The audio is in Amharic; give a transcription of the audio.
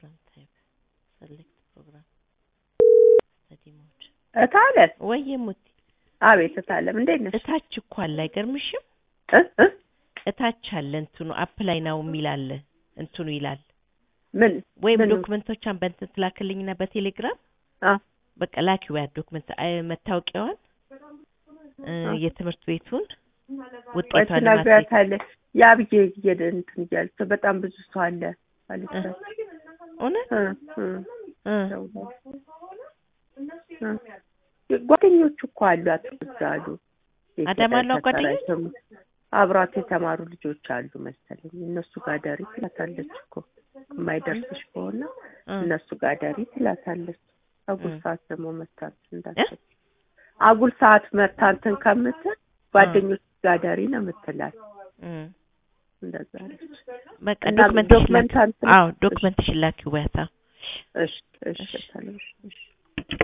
ፕሮግራም ታይፕ ሰሌክት ፕሮግራም ስተዲ ሞድ እታለም ወይዬ ሙቲ አቤት እታለም እንዴት ነሽ? እታች እኮ አለ አይገርምሽም? እ እ እታች አለ እንትኑ አፕላይ ናው የሚል አለ እንትኑ ይላል ምን ወይም ምኑ? ዶክመንቶቿን በእንትን ትላክልኝና በቴሌግራም አ በቃ ላኪው ያ ዶክመንት አይ፣ መታወቂያዋን እ፣ አ። የትምህርት ቤቱን ወይ ውጤቷን ለማስጌጥ ትነግሪያታለሽ። የአብዬ እየደ እንትን እያለች በጣም ብዙ ሰው አለ አለቻት። እውነት እ እ እ፣ እ። ጓደኞቹ እኮ አሏት እዛ አሉ። አዳማ አሏት ጓደኞች? የተከራይተው አብሯት የተማሩ ልጆች አሉ መሰለኝ። እነሱ ጋር ደሪ ትላታለች እኮ የማይደርስሽ ከሆነ እ፣ እነሱ ጋር ደሪ ትላታለች። አጉል እ። ሰዓት ደግሞ መታንት እንዳትል አጉል ሰዓት መታንትን ከምትል ጓደኞች ጋር ደሪ ነው የምትላት። እ። እንደዛ አለች። በቃ እና ዶክመንትሽ ላኪው። ዶክመንት አንተ አዎ ዶክመንትሽን ላኪው በያታ እሺ እሺ እሺ። እታለም፣ እሺ